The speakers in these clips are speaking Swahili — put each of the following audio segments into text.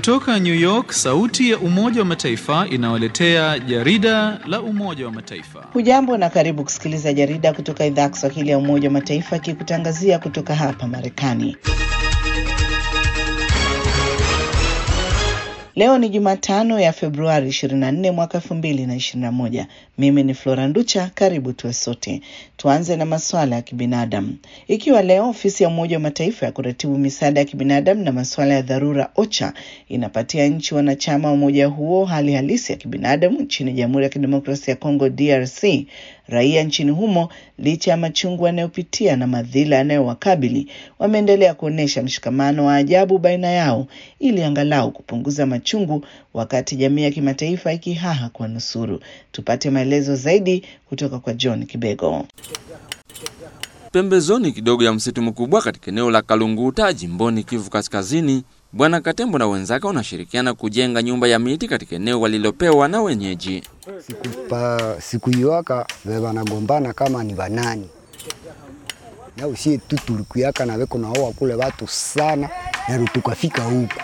Kutoka New York, sauti ya Umoja wa Mataifa inawaletea jarida la Umoja wa Mataifa. Hujambo na karibu kusikiliza jarida kutoka idhaa ya Kiswahili ya Umoja wa Mataifa ikikutangazia kutoka hapa Marekani. Leo ni Jumatano ya Februari 24 mwaka 2021. Mimi ni Flora Nducha, karibu tuwe sote. Tuanze na masuala ya kibinadamu. Ikiwa leo ofisi ya Umoja wa Mataifa ya kuratibu misaada ya kibinadamu na masuala ya dharura OCHA inapatia nchi wanachama wa umoja huo hali halisi ya kibinadamu nchini Jamhuri ya Kidemokrasia ya Kongo DRC, raia nchini humo licha ya machungu wanayopitia na madhila yanayowakabili wameendelea kuonyesha mshikamano wa ajabu baina yao ili angalau kupunguza machungu, wakati jamii ya kimataifa ikihaha kwa nusuru. Tupate maelezo zaidi kutoka kwa John Kibego. Pembezoni kidogo ya msitu mkubwa katika eneo la Kalunguta jimboni Kivu Kaskazini, Bwana Katembo na wenzake wanashirikiana kujenga nyumba ya miti katika eneo walilopewa na wenyeji. Sikupa sikuiwaka vevanagombana kama ni vanani na usie tu tulikuyaka na veko naoa kule watu sana na tukafika huku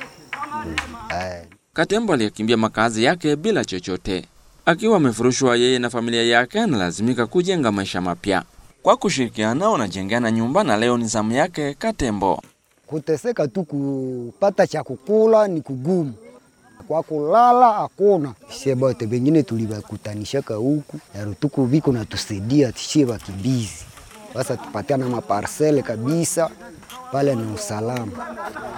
eh. Katembo aliyekimbia makazi yake bila chochote, akiwa amefurushwa yeye na familia yake, analazimika kujenga maisha mapya. Kwa kushirikiana wanajengana nyumba, na leo ni zamu yake Katembo. Kuteseka tu kupata cha kukula ni kugumu, kwa kulala hakuna. Sie bote bengine tulibakutanishaka huku narutuku viko natusaidia tishie wakimbizi sasa tupatiana maparsele kabisa pale na usalama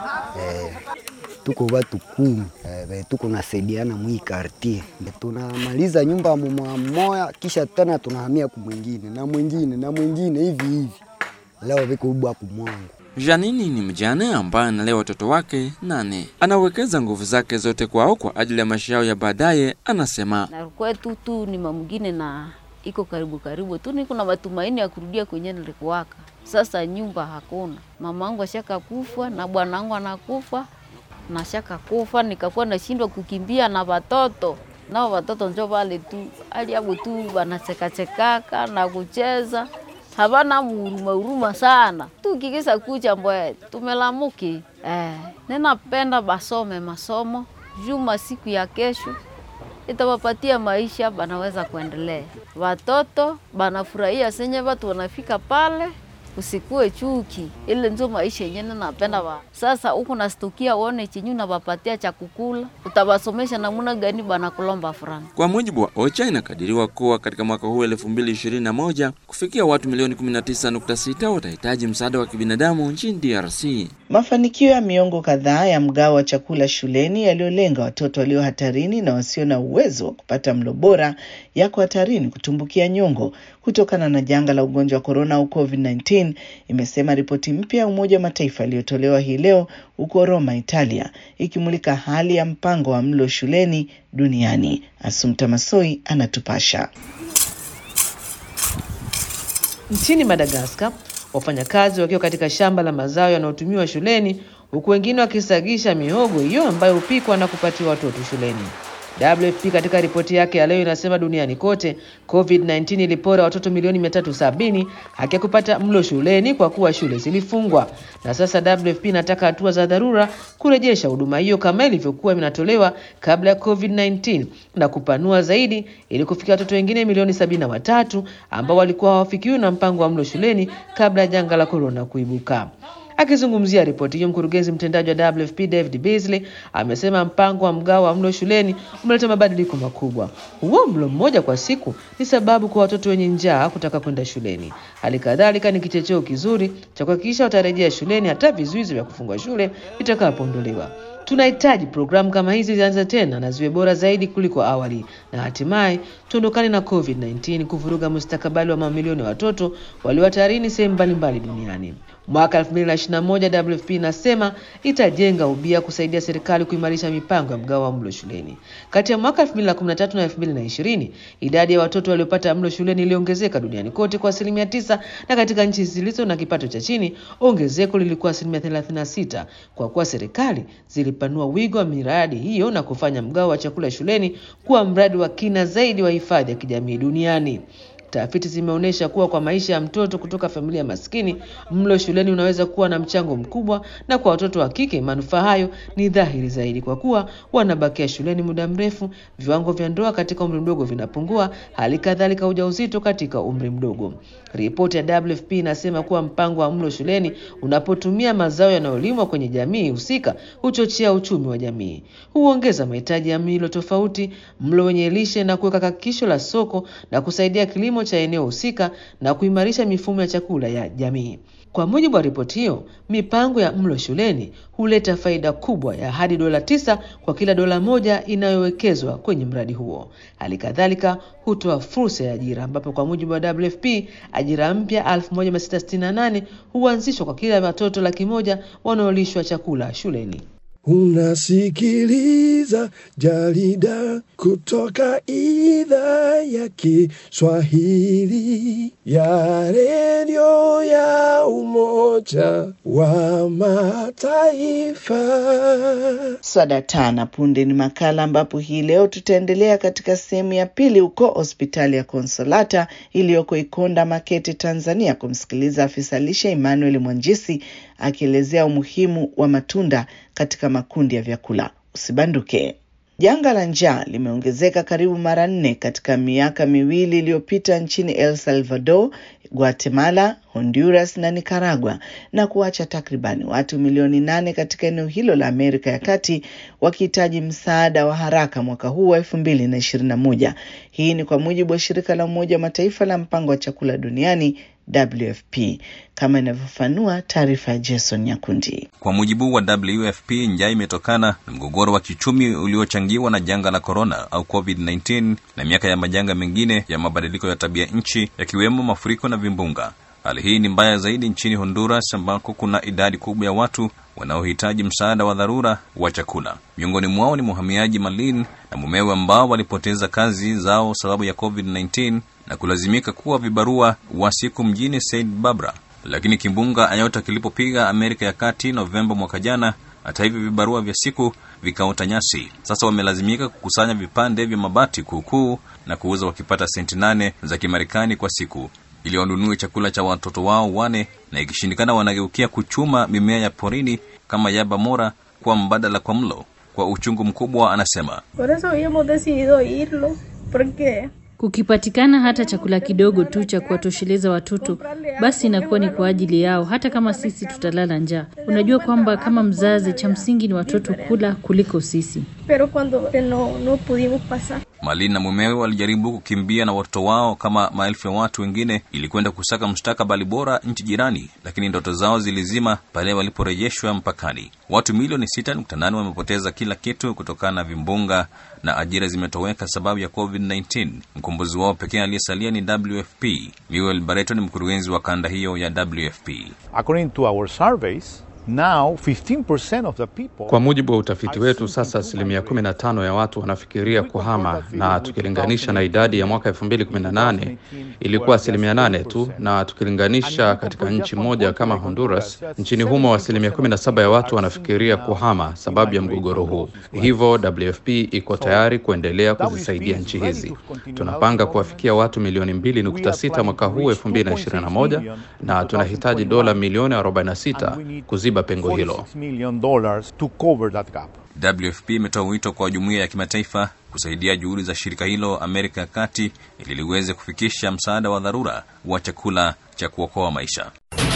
eh, tuko watu kumi eh, tuko nasaidiana mwi kartier tunamaliza nyumba mmoja mmoja, kisha tena tunahamia kumwingine na mwingine na mwingine hivi hivi. Leo viko ubwa kumwangu Janini ni mjane ambaye analea watoto wake nane. Anawekeza nguvu zake zote kwao kwa ajili ya maisha yao ya baadaye. Anasema na kwetu tu ni mamgine na iko karibu karibu tu, niko na matumaini ya kurudia kwenye nilikuwaka. Sasa nyumba hakuna, mama wangu ashaka kufa na bwana wangu anakufa na shaka kufa, nikakuwa nashindwa kukimbia na watoto nao watoto njo vale tu aliabu tu wanachekachekaka na kucheza havana huruma huruma sana tu kikisa kucha mbwe tumelamuki eh, ninapenda basome masomo juma siku ya kesho itawapatia maisha banaweza kuendelea. Watoto banafurahia senye watu wanafika pale, usikue chuki, ile ndio maisha yenyewe napenda wa. Sasa huku nastukia uone chenyu nawapatia cha kukula, utawasomesha namna gani bana kulomba franga. Kwa mujibu wa OCHA inakadiriwa kuwa katika mwaka huu 2021 kufikia watu milioni 19.6 watahitaji msaada wa kibinadamu nchini DRC. Mafanikio ya miongo kadhaa ya mgao wa chakula shuleni yaliyolenga watoto walio hatarini na wasio na uwezo wa kupata mlo bora yako hatarini kutumbukia nyongo kutokana na janga la ugonjwa wa korona au COVID-19, imesema ripoti mpya ya Umoja wa Mataifa iliyotolewa hii leo huko Roma, Italia, ikimulika hali ya mpango wa mlo shuleni duniani. Asumta Masoi anatupasha. Nchini Madagaskar, wafanyakazi wakiwa katika shamba la mazao yanayotumiwa shuleni, huku wengine wakisagisha mihogo hiyo ambayo hupikwa na kupatiwa watoto shuleni. WFP katika ripoti yake ya leo inasema duniani kote COVID-19 ilipora watoto milioni 370 haki ya kupata mlo shuleni kwa kuwa shule zilifungwa. Na sasa WFP inataka hatua za dharura kurejesha huduma hiyo kama ilivyokuwa inatolewa kabla ya COVID-19 na kupanua zaidi ili kufikia watoto wengine milioni sabini na watatu ambao walikuwa hawafikiwi na mpango wa mlo shuleni kabla ya janga la korona kuibuka. Akizungumzia ripoti hiyo, mkurugenzi mtendaji wa WFP David Beasley amesema mpango wa mgao wa mlo shuleni umeleta mabadiliko makubwa. Huo mlo mmoja kwa siku ni sababu kwa watoto wenye njaa kutaka kwenda shuleni. Hali kadhalika ni kichocheo kizuri cha kuhakikisha watarejea shuleni hata vizuizi vya kufungwa shule vitakapoondolewa. Tunahitaji programu kama hizi zianze tena na ziwe bora zaidi kuliko awali, na hatimaye tuondokane na COVID-19 kuvuruga mustakabali wa mamilioni ya watoto walio hatarini sehemu mbalimbali duniani. Mwaka 2021 WFP inasema itajenga ubia kusaidia serikali kuimarisha mipango ya mgao wa mlo shuleni. Kati ya mwaka 2013 na 2020 idadi ya watoto waliopata mlo shuleni iliongezeka duniani kote kwa asilimia tisa, na katika nchi zilizo na kipato cha chini ongezeko lilikuwa asilimia 36, kwa kuwa serikali zilipanua wigo wa miradi hiyo na kufanya mgao wa chakula shuleni kuwa mradi wa kina zaidi wa hifadhi ya kijamii duniani. Tafiti zimeonyesha kuwa kwa maisha ya mtoto kutoka familia maskini, mlo shuleni unaweza kuwa na mchango mkubwa, na kwa watoto wa kike manufaa hayo ni dhahiri zaidi, kwa kuwa wanabakia shuleni muda mrefu, viwango vya ndoa katika umri mdogo vinapungua, hali kadhalika ujauzito katika umri mdogo. Ripoti ya WFP inasema kuwa mpango wa mlo shuleni unapotumia mazao yanayolimwa kwenye jamii husika huchochea uchumi wa jamii, huongeza mahitaji ya milo tofauti, mlo wenye lishe na kuweka hakikisho la soko na kusaidia kilimo cha eneo husika na kuimarisha mifumo ya chakula ya jamii. Kwa mujibu wa ripoti hiyo, mipango ya mlo shuleni huleta faida kubwa ya hadi dola tisa kwa kila dola moja inayowekezwa kwenye mradi huo. Hali kadhalika hutoa fursa ya ajira, ambapo kwa mujibu wa WFP ajira mpya 1668 huanzishwa kwa kila watoto laki moja wanaolishwa chakula shuleni. Unasikiliza jarida kutoka idhaa ya Kiswahili ya redio ya Umoja wa Mataifa. Swada tana punde ni makala ambapo hii leo tutaendelea katika sehemu ya pili huko hospitali ya Konsolata iliyoko Ikonda Makete, Tanzania, kumsikiliza afisa lishe Emmanuel Mwanjisi akielezea umuhimu wa matunda katika makundi ya vyakula. Usibanduke. Janga la njaa limeongezeka karibu mara nne katika miaka miwili iliyopita nchini El Salvador, Guatemala, Honduras na Nicaragua na kuacha takribani watu milioni nane katika eneo hilo la Amerika ya Kati wakihitaji msaada wa haraka mwaka huu wa elfu mbili na ishirini na moja. Hii ni kwa mujibu wa shirika la Umoja wa Mataifa la mpango wa chakula duniani WFP, kama inavyofanua taarifa ya Jason Nyakundi. Kwa mujibu wa WFP, njaa imetokana na mgogoro wa kiuchumi uliochangiwa na janga la korona au COVID-19 na miaka ya majanga mengine ya mabadiliko ya tabia nchi yakiwemo mafuriko na vimbunga. Hali hii ni mbaya zaidi nchini Honduras ambako kuna idadi kubwa ya watu wanaohitaji msaada wa dharura wa chakula. Miongoni mwao ni mhamiaji Malin na mumewe ambao walipoteza kazi zao sababu ya COVID-19 na kulazimika kuwa vibarua wa siku mjini Saint Barbara. Lakini kimbunga Ayota kilipopiga Amerika ya Kati Novemba mwaka jana, hata hivyo vibarua vya siku vikaota nyasi. Sasa wamelazimika kukusanya vipande vya mabati kuukuu na kuuza wakipata senti nane za Kimarekani kwa siku ili wanunue chakula cha watoto wao wane, na ikishindikana wanageukia kuchuma mimea ya porini kama yaba mora kuwa mbadala kwa mlo. Kwa uchungu mkubwa, anasema Por eso habíamos decidido irlo, porque Kukipatikana hata chakula kidogo tu cha kuwatosheleza watoto, basi inakuwa ni kwa ajili yao, hata kama sisi tutalala njaa. Unajua kwamba kama mzazi, cha msingi ni watoto kula kuliko sisi. pero cuando no, no pudimos pasar. Malin na mumewe walijaribu kukimbia na watoto wao kama maelfu ya watu wengine ili kwenda kusaka mustakabali bora nchi jirani, lakini ndoto zao zilizima pale waliporejeshwa mpakani. Watu milioni 6.8 wamepoteza kila kitu kutokana na vimbunga na ajira zimetoweka sababu ya COVID-19. Mkombozi wao pekee aliyesalia ni WFP. Miguel Barreto ni mkurugenzi wa kanda hiyo ya WFP. According to our surveys, now 15% of the people Kwa mujibu wa utafiti wetu, sasa asilimia 15 ya watu wanafikiria kuhama, na tukilinganisha na idadi ya mwaka 2018 ilikuwa asilimia 8 tu, na tukilinganisha katika nchi moja kama Honduras, nchini humo asilimia 17 ya watu wanafikiria kuhama sababu ya mgogoro huu. Hivyo WFP iko tayari kuendelea kuzisaidia nchi hizi. Tunapanga kuwafikia watu milioni 2.6 mwaka huu 2021, na tunahitaji dola milioni 46 kuziba pengo hilo. $46 million dollars to cover that gap. WFP imetoa wito kwa jumuiya ya kimataifa kusaidia juhudi za shirika hilo Amerika ya Kati ili liweze kufikisha msaada wa dharura wa chakula cha kuokoa maisha.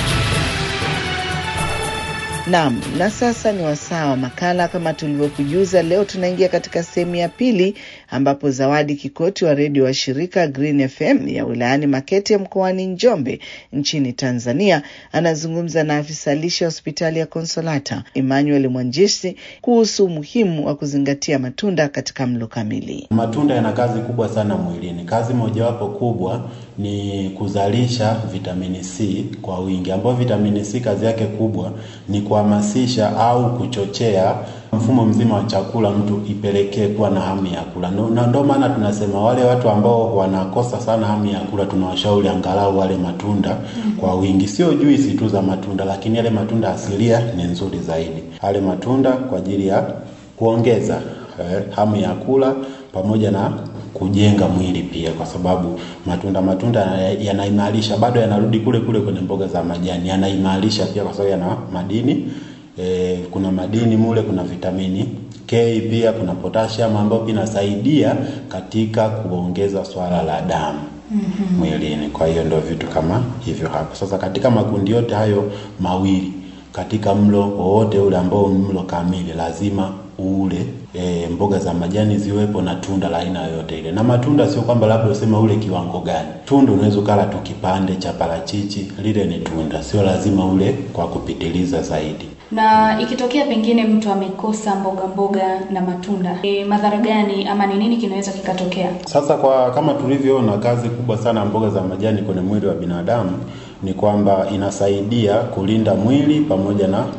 Naam, na sasa ni wasaa wa makala. Kama tulivyokujuza, leo tunaingia katika sehemu ya pili, ambapo Zawadi Kikoti wa redio wa shirika Green FM ya wilayani Makete mkoani Njombe nchini Tanzania anazungumza na afisa lishe hospitali ya Konsolata Emmanuel Mwanjisi kuhusu umuhimu wa kuzingatia matunda katika mlo kamili. Matunda yana kazi kubwa sana mwilini. Kazi mojawapo kubwa ni kuzalisha vitamini C kwa wingi, ambayo vitamini C kazi yake kubwa ni kuhamasisha au kuchochea mfumo mzima wa chakula mtu ipelekee kuwa na hamu ya kula. Na ndio maana tunasema wale watu ambao wanakosa sana hamu ya kula, tunawashauri angalau wale matunda kwa wingi, sio juisi tu za matunda, lakini yale matunda asilia ni nzuri zaidi. Ale matunda kwa ajili ya kuongeza eh, hamu ya kula pamoja na kujenga mwili pia, kwa sababu matunda matunda yanaimarisha, bado yanarudi kule kule kwenye mboga za majani, yanaimarisha pia kwa sababu yana madini e, kuna madini mule, kuna vitamini K pia kuna potassium ambayo pia inasaidia katika kuongeza swala la damu mm-hmm. mwilini. Kwa hiyo ndio vitu kama hivyo hapo. Sasa katika makundi yote hayo mawili, katika mlo wowote ule ambao mlo kamili, lazima ule e, mboga za majani ziwepo na tunda la aina yoyote ile. Na matunda sio kwamba labda useme ule kiwango gani. Tunda unaweza ukala tu kipande cha parachichi, lile ni tunda, sio lazima ule kwa kupitiliza zaidi. Na ikitokea pengine mtu amekosa mboga mboga na matunda, e, madhara gani ama ni nini kinaweza kikatokea? Sasa kwa kama tulivyoona, kazi kubwa sana ya mboga za majani kwenye mwili wa binadamu ni kwamba inasaidia kulinda mwili pamoja na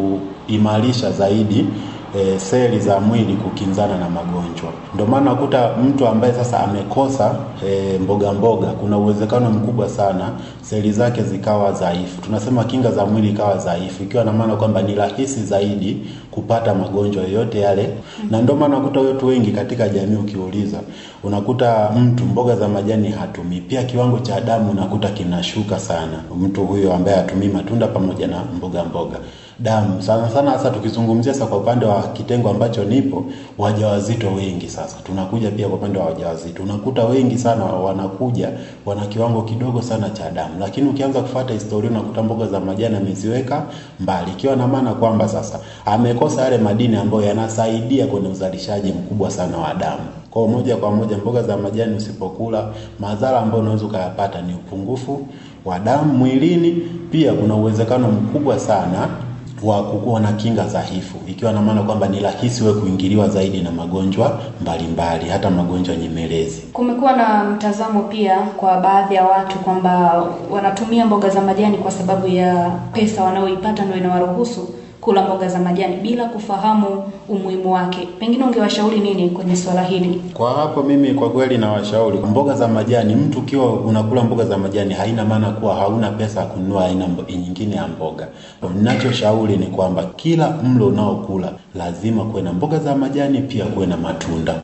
kuimarisha zaidi e, seli za mwili kukinzana na magonjwa. Ndio maana nakuta mtu ambaye sasa amekosa e, mboga mboga, kuna uwezekano mkubwa sana seli zake zikawa dhaifu, tunasema kinga za mwili ikawa dhaifu, ikiwa na maana kwamba ni rahisi zaidi kupata magonjwa yoyote yale. Na ndio maana nakuta watu wengi katika jamii, ukiuliza, unakuta mtu mboga za majani hatumii, pia kiwango cha damu unakuta kinashuka sana, mtu huyo ambaye hatumii matunda pamoja na mboga mboga damu sana sana. Sasa tukizungumzia sasa kwa upande wa kitengo ambacho nipo, wajawazito wengi sasa, tunakuja pia kwa upande wa wajawazito, unakuta wengi sana wanakuja wana kiwango kidogo sana cha damu, lakini ukianza kufuata historia unakuta mboga za majani ameziweka mbali, ikiwa na maana kwamba sasa amekosa yale madini ambayo yanasaidia kwenye uzalishaji mkubwa sana wa damu. Kwa moja kwa moja mboga za majani usipokula, madhara ambayo unaweza ukayapata ni upungufu wa damu mwilini. Pia kuna uwezekano mkubwa sana wa kukuwa na kinga dhaifu, ikiwa na maana kwamba ni rahisi wewe kuingiliwa zaidi na magonjwa mbalimbali, hata magonjwa nyemelezi. Kumekuwa na mtazamo pia kwa baadhi ya watu kwamba wanatumia mboga za majani kwa sababu ya pesa wanayoipata ndio inawaruhusu kula mboga za majani bila kufahamu umuhimu wake. Pengine ungewashauri nini kwenye swala hili? Kwa hapo mimi kwa kweli nawashauri mboga za majani, mtu ukiwa unakula mboga za majani haina maana kuwa hauna pesa ya kununua aina nyingine ya mboga. Ninachoshauri ni kwamba kila mlo unaokula lazima kuwe na mboga za majani, pia kuwe na matunda.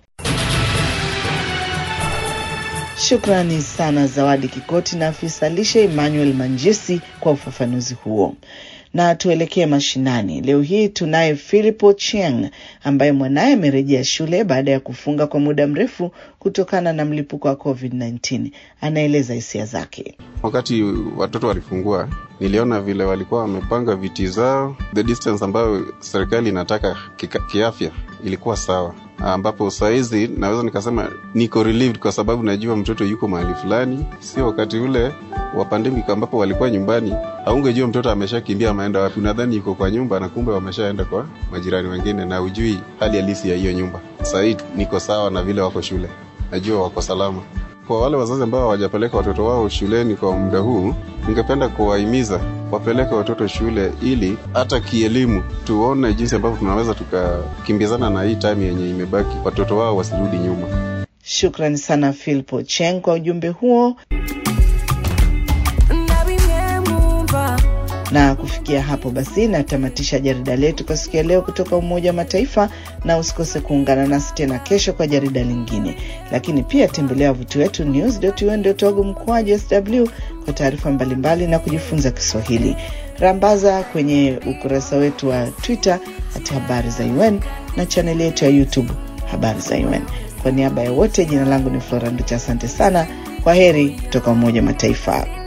Shukrani sana Zawadi Kikoti na afisa lishe Emmanuel Manjisi kwa ufafanuzi huo. Na tuelekee mashinani. Leo hii tunaye Philipo Chieng ambaye mwanaye amerejea shule baada ya kufunga kwa muda mrefu kutokana na mlipuko wa COVID-19. Anaeleza hisia zake. Wakati watoto walifungua, niliona vile walikuwa wamepanga viti zao, the distance ambayo serikali inataka kika, kiafya ilikuwa sawa, ambapo sahizi naweza nikasema niko relieved kwa sababu najua mtoto yuko mahali fulani, sio wakati ule wa pandemic ambapo walikuwa nyumbani, haungejua mtoto ameshakimbia ameenda wapi. Unadhani yuko kwa nyumba na kumbe wameshaenda kwa majirani wengine, na ujui hali halisi ya hiyo nyumba. Sahii niko sawa na vile wako shule, najua wako salama. Kwa wale wazazi ambao hawajapeleka watoto wao shuleni kwa muda huu, ningependa kuwahimiza wapeleke watoto shule, ili hata kielimu tuone jinsi ambavyo tunaweza tukakimbizana na hii time yenye imebaki, watoto wao wasirudi nyuma. Shukrani sana Philpo Cheng kwa ujumbe huo. na kufikia hapo basi natamatisha jarida letu kwa siku ya leo kutoka Umoja wa Mataifa, na usikose kuungana nasi tena kesho kwa jarida lingine. Lakini pia tembelea wavuti wetu news.un.org mkoaji sw kwa taarifa mbalimbali na kujifunza Kiswahili. Rambaza kwenye ukurasa wetu wa Twitter hati habari za UN na chaneli yetu ya YouTube habari za UN. Kwa niaba ya wote, jina langu ni Flora Nducha. Asante sana, kwa heri kutoka Umoja wa Mataifa.